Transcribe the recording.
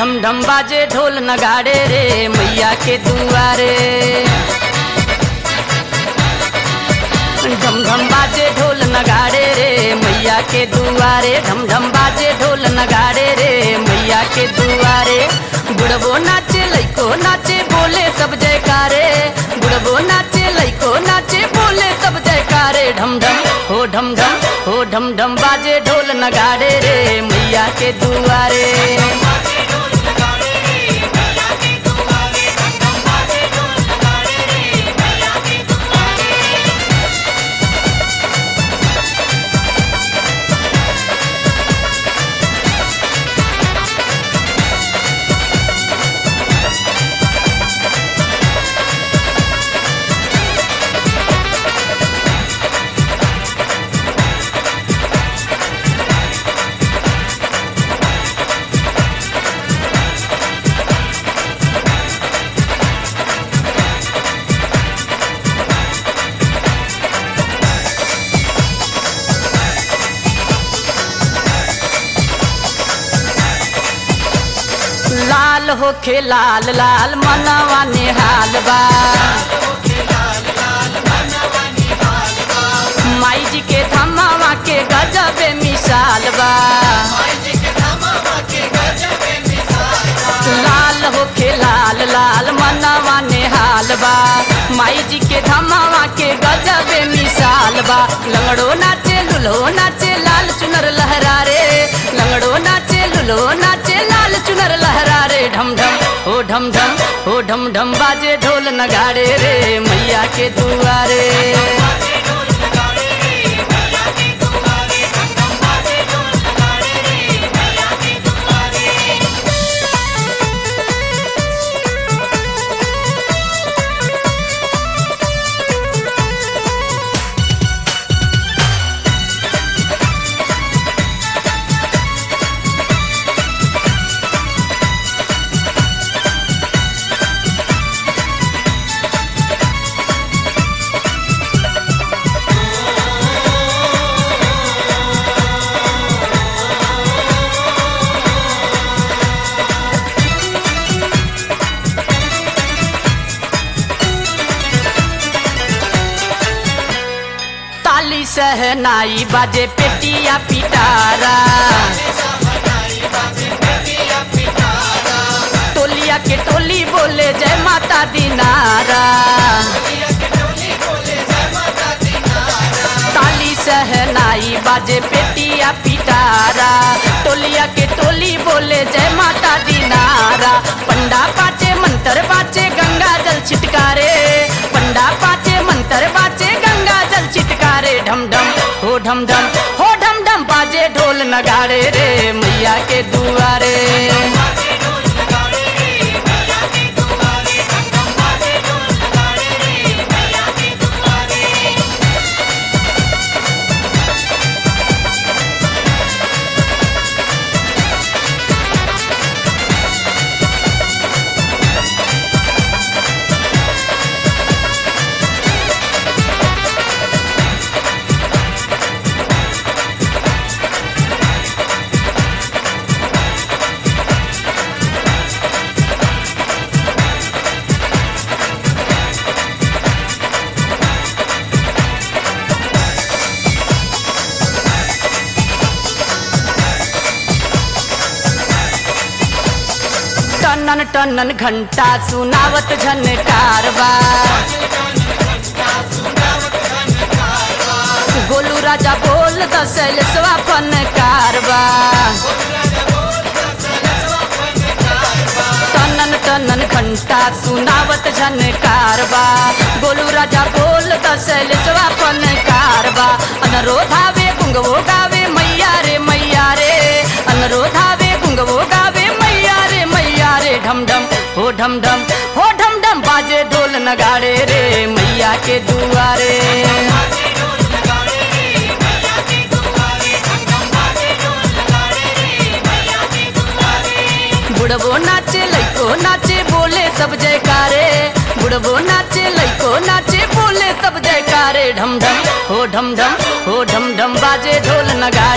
ढम ढम बाजे ढोल नगाड़े रे मैया के दुआरे ढम ढम बाजे ढोल नगाड़े रे मैया के दुआरे ढम ढम बाजे ढोल नगाड़े रे मैया के दुआरे बुढ़बो नाचे लइको नाचे बोले सब जयकारे बुढ़बो नाचे लइको नाचे बोले सब जयकारे ढम ढम हो ढम ढम हो ढम ढम बाजे ढोल नगाड़े रे मैया के दुआरे लाल होखे लाल लाल मनवा निहाल बा माई जी के धमावा के गजबे मिसाल बा लाल होखे लाल लाल मनवा निहाल बा माई जी के धमावा के गजबे मिसाल बा लंगड़ो नाचे लुलो नाचे लाल चुनर लहरा रे लंगड़ो नाचे लुलो नाचे लाल चुनर लहरा रे ढम ढम हो ढम ढम हो ढम ढम बाजे ढोल नगाड़े रे मैया के दुआरे ताली सहनाई बाजे पेटिया पिटारा टोलिया के टोली बोले जय माता दीनारा ताली सहनाई बाजे पेटिया पिटारा टोलिया के टोली बोले जय माता दीनारा पंडा पाचे मंत्र बाचे गंगा जल छिटकारे पंडा पाचे मंत्र बाचे गंगा जल छिटकारे ढम ढम हो ढम ढम हो ढम ढम बाजे ढोल नगाड़े रे मैया के दुआरे टनन टनन घंटा सुनावत झनकारवा गोलू राजा बोल दसल स्वापन कारवा टनन टनन घंटा सुनावत झनकारवा गोलू राजा बोल दसल स्वापन कारवा अनरोधावे गुंगवो गावे मैया रे मैया रे अनरोधावे गुंगवो गावे मैया रे मैया रे ढम ढम हो ढम ढम हो ढम ढम बाजे ढोल नगाड़े रे मैया के दुआरे बुढ़बो नाचे लइको नाचे बोले सब जयकारे बुढ़बो नाचे लइको नाचे बोले सब जयकारे ढम ढम हो ढम ढम हो ढम ढम बाजे ढोल नगा